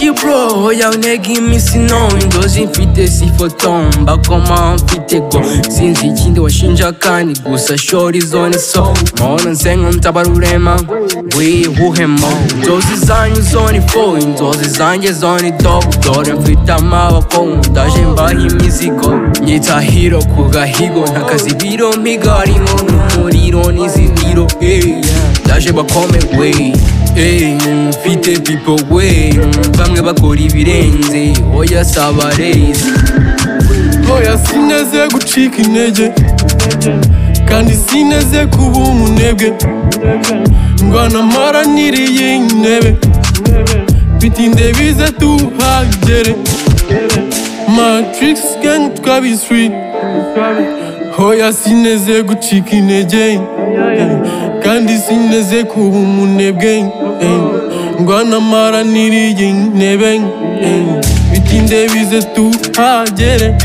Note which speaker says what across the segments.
Speaker 1: you bro oya unege iminsi none inzozi mfite sifotomba koma mfite go sinzi ikindi washinja kandi gusa shora izo ni so mpora nsenga mtabara urema wihuhemo inzozi zanyu zo ni fo inzozi zanjye zo ni do dore mfite amaboko ndaje mbaha imizigo nyita hiro ku gahigo ntakazi biro mpigarimo n'umuriro n'izibiro hey, yeah. ndaje bakome wey Hey, mfite pipo we bamwe bakora ibirenze oya saba rezi
Speaker 2: oya sineze gucika intege kandi sineze kuba umunebwe ndwana maraniriye intebe bitinde bize tuhagere matrix gang twabiswi oya sineze gucika intege kandi sineze kuba umunebwe ngwana maraniriye intebe bitinde bize tuhagere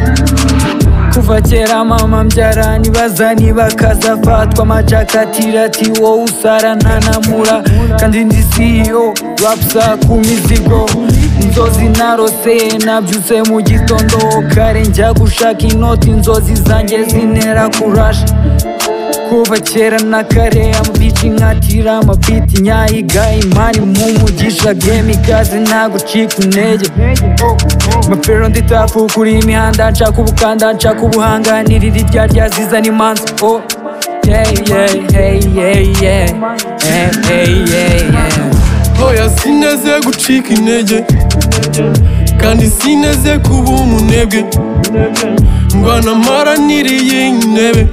Speaker 3: kuva kera mama mbyara nibaza niba kazafatwa amacakatira ati wowe usarana na mura kandi ndi CEO rapsa ku mizigo inzozi narose nabyutse mu gitondo kare njya gushaka inoti inzozi zanjye zintera kurasha kuva kera na kare amabici nkatira amabiti nyayiga imani mu mugisha game ikaze ntago ucika intege mapero nditakukura imihanda nshaka ubukanda nshaka ubuhanganirira irya rya zizana imanza oh. yeah, yeah, yeah, yeah, yeah. Yeah, yeah, yeah, yeah.
Speaker 2: oya sineze gucika intege kandi sineze kuba umunebwe ndwana maraniriye intebe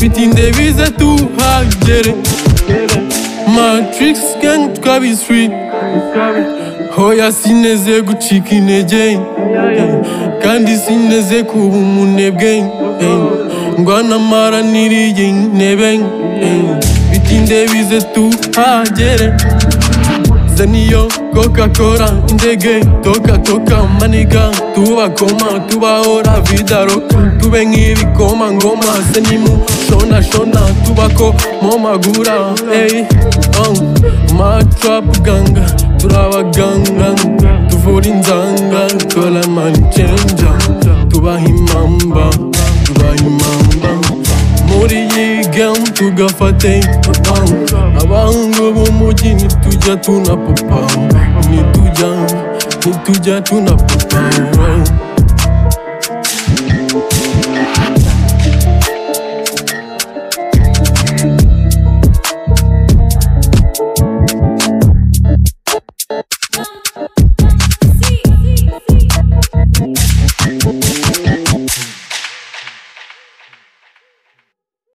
Speaker 2: bitinde bize tuhagere matrix gang twabiswi hoya sineze gucika intege kandi sineze kuba umunebwe ngwana maraniriye intebe bitinde bize tuhagere zaniyo coca-cola ndege toka toka maniga tubakoma tubahora vidaro tube nk'ibikoma ngoma senimu shona shona tubako mo magura hey, um, matrap ganga turabaganga tuvura inzanga tora manichenja tubaha imamba tubaha imamba muri iyi gemu tugafate abahungu b'umujyi nitujya tunapapa nitujya nitujya tunapapa